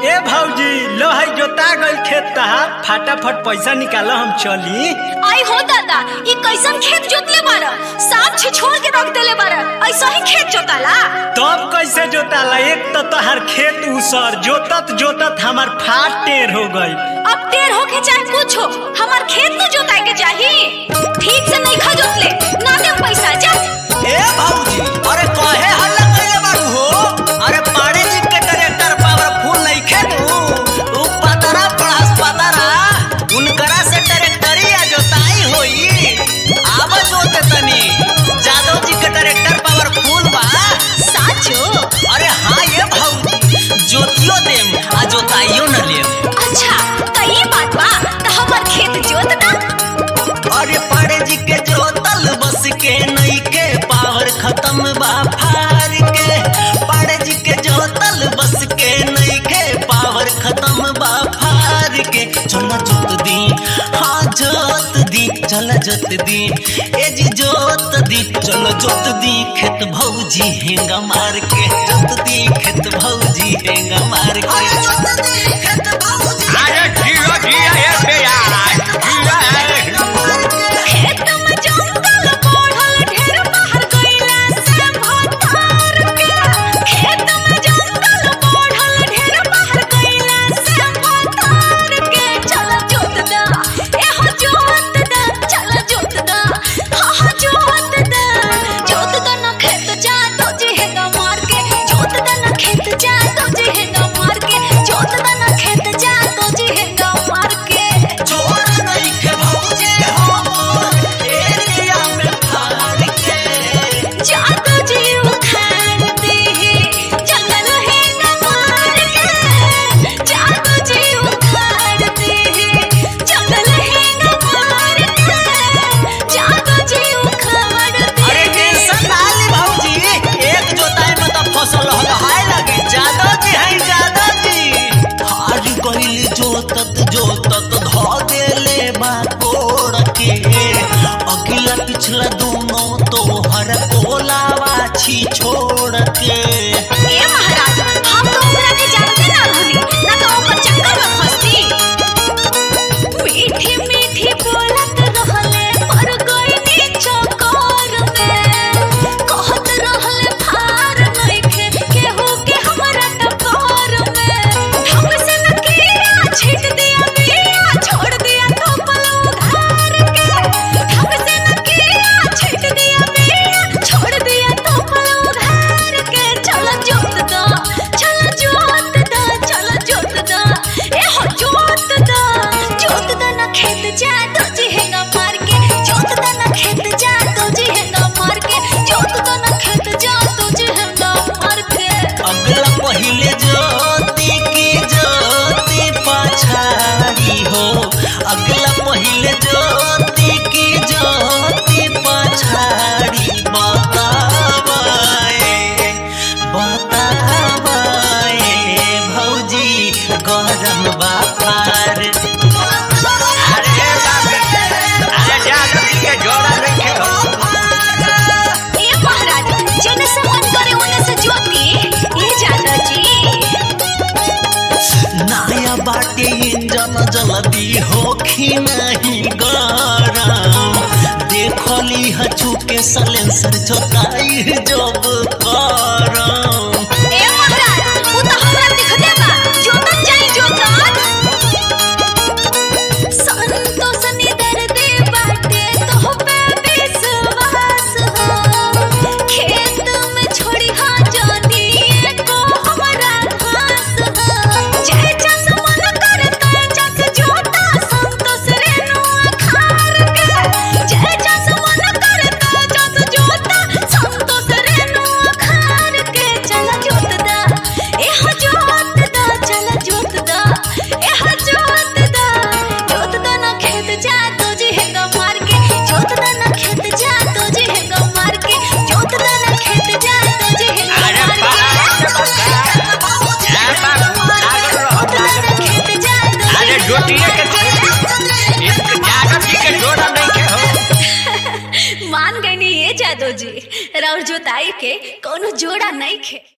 ए भौजी लो है जोता गइल खेत तहार फटाफट पैसा निकालो हम चली आई हो दादा ई कैसन खेत जोतले बारा साफ छे छोड़ के रख देले बारा ऐसा ही खेत जोताला तब कैसे जोताला एक तो तहार खेत उसर जोतत जोतत हमार फाट टेर हो गई अब टेर होके चाहे कुछ हो हमार खेत तो जोताए के चाहिए ठीक से नहीं खा जोतले ना दे पैसा जा ए भौजी अरे कहे हल्ला कइले बाड़ू हो अरे पाड़े जी के ट्रैक्टर पावरफुल नइखे नु उ पतरा पड़ास पतरा उनकरा से ट्रैक्टरिया जोताई होई आब जोते तनी जादव जी के ट्रैक्टर पावरफुल बा साचो अरे हाँ ये भौजी जोतियो देम आ जोताइयो न लेम अच्छा तो ये बात बा तो हमार खेत जोत दा अरे पाड़े जी के जोतल बस के नई के पावर खत्म बा फार के पाड़े जी के जोतल बस के नई के पावर खत्म बा फार के चल जोत दी हाँ जोत दी चल जोत दी ए जी जोत दी चल जोत दी खेत भौजी हेंगा मार के जोत दी खेत भौजी हेंगा मार के जोत दी खेत भौजी अरे जियो जिया हे प्यार जिया हे खेत में जंगल बढ़ल ढेर बाहर गइला से भतार के खेत में जंगल बढ़ल ढेर बाहर गइला से भतार के चल जोत दा ए हो जोत दा चल जोत दा हा हा जोत दा जोत दा ना खेत जा तो जी हेगा मार के जोत दा ना खेत जा तो जी हेगा मार के जोत दा ना खेत जा तो जी हेगा मार के जोर नहीं के भौजे हो एरिया में फाड़ के जादू जी उखाड़ दे जंगल है न मार के जादू जी उखाड़ दे जंगल है न मार के जादू जी उखाड़ दे अरे टेंशन ना ली भौजी एक जोताई में तो फसल लहलहाए लगी जादव जी हैं जादव जी हार गइल जोतत जोतत ध देले बा कोड़ के अगला पिछला दोनों तो हर कोलावा छी छोड़ के ए महाराज हम तो ओकरा के जानते ना रहनी ना तो ओकर चक्कर में फंसती मीठी मीठी बोलत रहले पर गइनी चक्कर में कहत रहले फार नइखे केहू के हमरा टकर में ढंग से न किया छिट दिया बिया छोड़ दिया कपल उधार के ढंग से न किया छिट दिया बिया छोड़ दिया कपल उधार के चल जोत दा चल जोत दा चल जोत दा ए हो जोत दा जोत दा ना खेत जा तो जी हेगा मार के जोत दा ना खेत जा तो जी हेगा मार के जोत दा ना खेत जा तो जी हेगा मार के अगला पहिले ज्योति की ज्योति पछाड़ी हो अगला पहिले ज्योति की ज्योति पछाड़ी बतावाए बतावाए भौजी गरम बापार अरे बाप रे अरे जादव जी के जोड़ा नहीं हो ए महाराज जेने से मन करे ओने से जोती ए जादा जी नया बाटे इंजन जल्दी होखी नहीं गरम देखली हचू के सलेंसर जोताई जब करम ए महाराज वो तो हमरा दिखते बा जोतन जाई जोतन संतोष निदर दे बाटे तो पे विश्वास हो खेत में छोड़ी हा जानी को हमरा घास हो जय जस मन करता जस जोता संतोष रेणु अखार के जय जस मन करता जस जोता संतोष रेणु अखार के चल जोत दा ए हो जोत दा चल जोत दा ए हो जोत दा जोत दा ना खेत जा तो जी हेगा मार के जोत दा ना खेत जा तो जी हेगा मार के जोत दा ना खेत जा तो जी हेगा अरे मार बाप रे के बाप। ए बाप लागल रहो जोत दा ना खेत जा तो जी अरे हेगा जोतिए के मार इस जादव जी के जोड़ा नहीं हो मान गई नहीं ये जादो जी राउर जोताई के कोनो जोड़ा नहीं खे